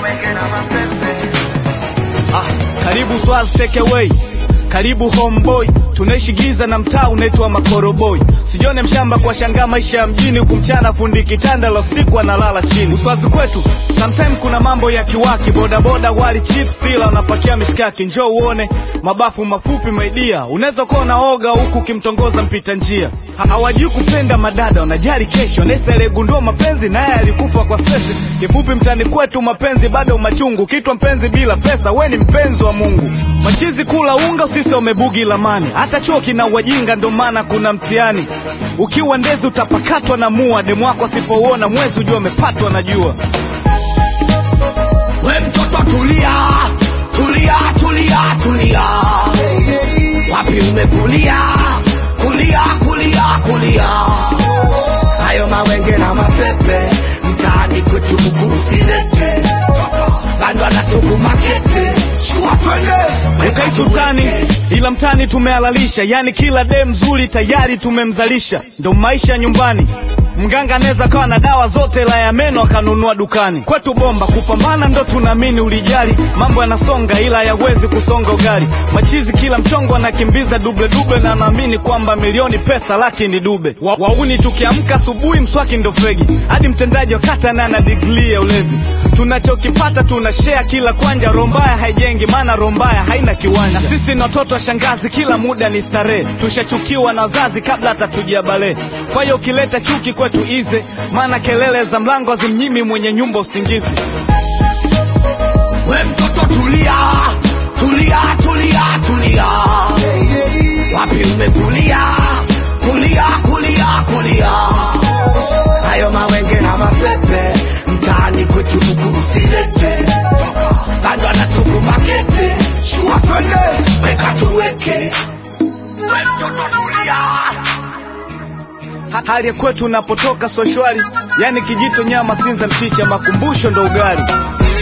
mawenge na mapepe Ah, karibu Swaz take away, karibu homeboy. Tunaishi giza na mtaa unaitwa Makoroboi. Sijione mshamba kwa shangaa maisha ya mjini, kumchana fundi kitanda la usiku analala chini. Uswazi kwetu sometime kuna mambo ya kiwaki, bodaboda wali chips, ila unapakia mishkaki. Njoo uone mabafu mafupi maidia, unaweza kuwa unaoga huku ukimtongoza mpita njia. Ha- Hawajui kupenda madada, wanajali kesho. Nesa aliyegundua mapenzi naye alikufa kwa stress. Kifupi mtani kwetu mapenzi bado machungu, kitwa mpenzi bila pesa, we ni mpenzi wa Mungu. Machizi kula unga, usisi umebugi lamani, hata chuo kina wajinga, ndo maana kuna mtihani. Ukiwa ndezi utapakatwa na mua, demu wako asipouona mwezi ujua amepatwa na jua. We mtoto tulia, tulia, tulia, tulia. Wapi umekulia? Kulia, kulia, kulia. Hayo mawenge na mapepe mtaani kwetu mguu usilete. Bando na suku makete. Shua twende. Ukaishi utani ila mtani tumehalalisha, yani kila dem mzuri tayari tumemzalisha, ndo maisha nyumbani. Mganga anaweza kawa na dawa zote la ya meno akanunua dukani. Kwetu bomba kupambana ndo tunaamini ulijali, mambo yanasonga ila hayawezi kusonga ugali. Machizi kila mchongo anakimbiza duble duble, na naamini kwamba milioni pesa laki ni dube. Wa, wauni tukiamka asubuhi mswaki ndo fegi, hadi mtendaji wa kata naye ana digrii ya ulevi. Tunachokipata tuna share kila kwanja, rombaya haijengi maana rombaya haina kiwanja. Na sisi ni watoto wa shangazi, kila muda ni starehe, tushachukiwa na wazazi kabla hata tujabale. Kwa hiyo ukileta chuki kwetu ize, maana kelele za mlango hazimnyimi mwenye nyumba usingizi. We mtoto tulia, tulia, tulia, tulia. Wapi umekulia? Kulia, kulia, kulia. Hayo mawenge na mapepe mtaani kwetu mguu usilete. Bado anasuku makete. Shua twende, weka tuweke. We mtoto tulia. Ha- Hali ya kwetu unapotoka so shwari, yani kijito nyama, sinza, mchicha, makumbusho ndo ugali.